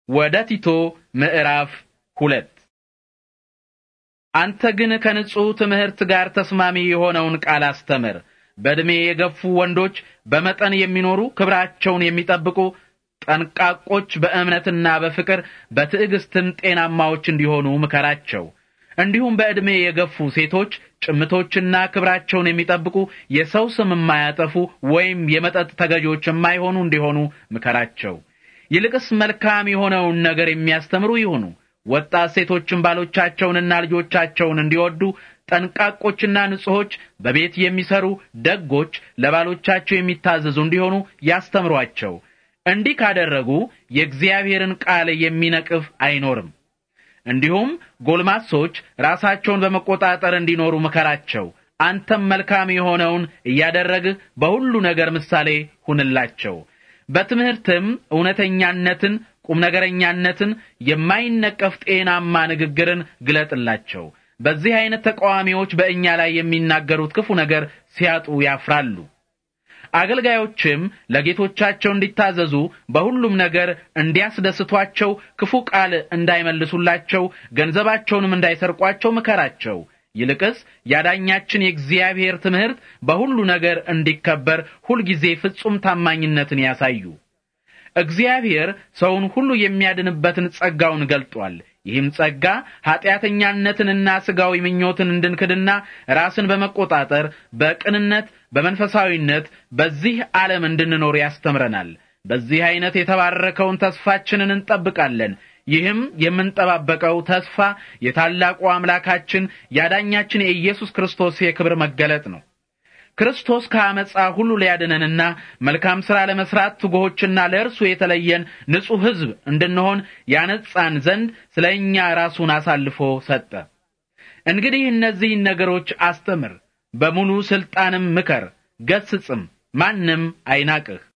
ወደ ቲቶ ምዕራፍ ሁለት አንተ ግን ከንጹሕ ትምህርት ጋር ተስማሚ የሆነውን ቃል አስተምር። በዕድሜ የገፉ ወንዶች፣ በመጠን የሚኖሩ፣ ክብራቸውን የሚጠብቁ፣ ጠንቃቆች፣ በእምነትና በፍቅር በትዕግስትም ጤናማዎች እንዲሆኑ ምከራቸው። እንዲሁም በዕድሜ የገፉ ሴቶች ጭምቶችና ክብራቸውን የሚጠብቁ የሰው ስም የማያጠፉ ወይም የመጠጥ ተገዦች የማይሆኑ እንዲሆኑ ምከራቸው። ይልቅስ መልካም የሆነውን ነገር የሚያስተምሩ ይሁኑ። ወጣት ሴቶችን ባሎቻቸውንና ልጆቻቸውን እንዲወዱ ጠንቃቆችና ንጹሖች፣ በቤት የሚሰሩ ደጎች፣ ለባሎቻቸው የሚታዘዙ እንዲሆኑ ያስተምሯቸው። እንዲህ ካደረጉ የእግዚአብሔርን ቃል የሚነቅፍ አይኖርም። እንዲሁም ጎልማሶች ራሳቸውን በመቆጣጠር እንዲኖሩ ምከራቸው። አንተም መልካም የሆነውን እያደረግህ በሁሉ ነገር ምሳሌ ሁንላቸው። በትምህርትም እውነተኛነትን፣ ቁም ነገረኛነትን፣ የማይነቀፍ ጤናማ ንግግርን ግለጥላቸው። በዚህ አይነት ተቃዋሚዎች በእኛ ላይ የሚናገሩት ክፉ ነገር ሲያጡ ያፍራሉ። አገልጋዮችም ለጌቶቻቸው እንዲታዘዙ በሁሉም ነገር እንዲያስደስቷቸው፣ ክፉ ቃል እንዳይመልሱላቸው፣ ገንዘባቸውንም እንዳይሰርቋቸው ምከራቸው። ይልቅስ ያዳኛችን የእግዚአብሔር ትምህርት በሁሉ ነገር እንዲከበር ሁልጊዜ ፍጹም ታማኝነትን ያሳዩ። እግዚአብሔር ሰውን ሁሉ የሚያድንበትን ጸጋውን ገልጧል። ይህም ጸጋ ኃጢአተኛነትንና ሥጋዊ ምኞትን እንድንክድና ራስን በመቆጣጠር በቅንነት በመንፈሳዊነት በዚህ ዓለም እንድንኖር ያስተምረናል። በዚህ አይነት የተባረከውን ተስፋችንን እንጠብቃለን። ይህም የምንጠባበቀው ተስፋ የታላቁ አምላካችን ያዳኛችን የኢየሱስ ክርስቶስ የክብር መገለጥ ነው። ክርስቶስ ከአመፃ ሁሉ ሊያድነንና መልካም ሥራ ለመስራት ትጉሆችና ለእርሱ የተለየን ንጹሕ ሕዝብ እንድንሆን ያነጻን ዘንድ ስለ እኛ ራሱን አሳልፎ ሰጠ። እንግዲህ እነዚህን ነገሮች አስተምር፣ በሙሉ ሥልጣንም ምከር፣ ገስጽም፣ ማንም አይናቅህ።